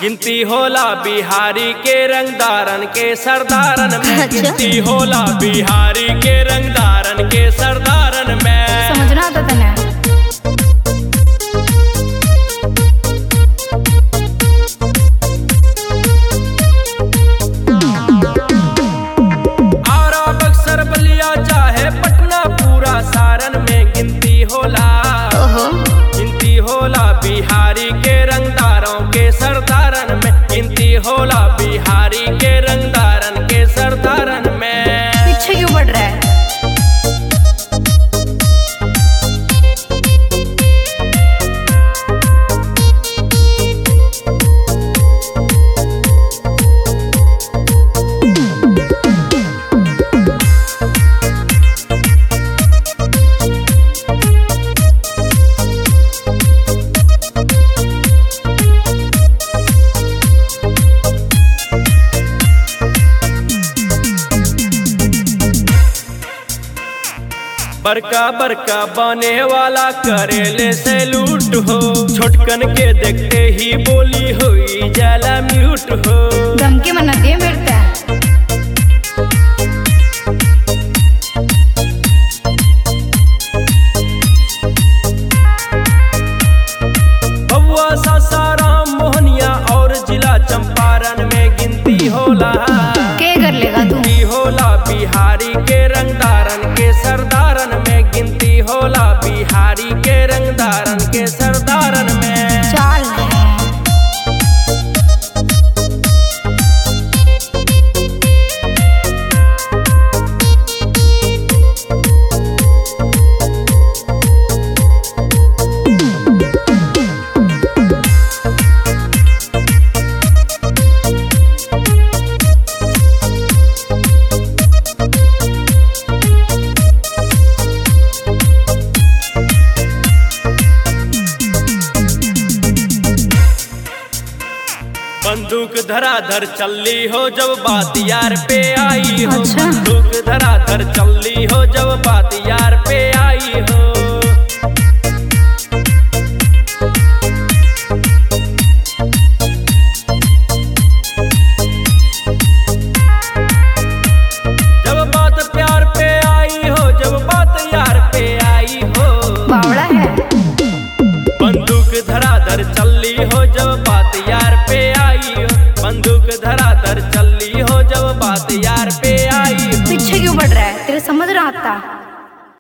गिनती होला बिहारी के रंगदारन के सरदारन में अच्छा। गिनती होला बिहारी के रंगदारन के सरदारन में समझना आता तना आरा बक्सर बलिया चाहे पटना पूरा सारन में गिनती होला ओहो गिनती होला बिहारी के रंगदारों के सरदारन में गिनती होला बिहारी के रंगदारन के सरदारन में पीछे क्यों बढ़ रहा है बड़का बड़का बने वाला करेले से लूट हो छोटकन के देखते ही बोली हुई जाला म्यूट हो धमकी मना दे मेरता बउआ सासाराम मोहनिया और जिला चंपारण में गिनती होला के कर लेगा तू गिनती होला बिहारी के रंगदारन के सरदारन में गिनती होला बिहारी के रंगदारन के सरदारन में चाल बंदूक धराधर चलली हो जब बात यार पे आई हो अच्छा। बंदूक धराधर चलली हो जब बात यार पे आई हो जब बात प्यार पे आई हो जब बात यार पे आई हो बावड़ा है बंदूक धराधर चल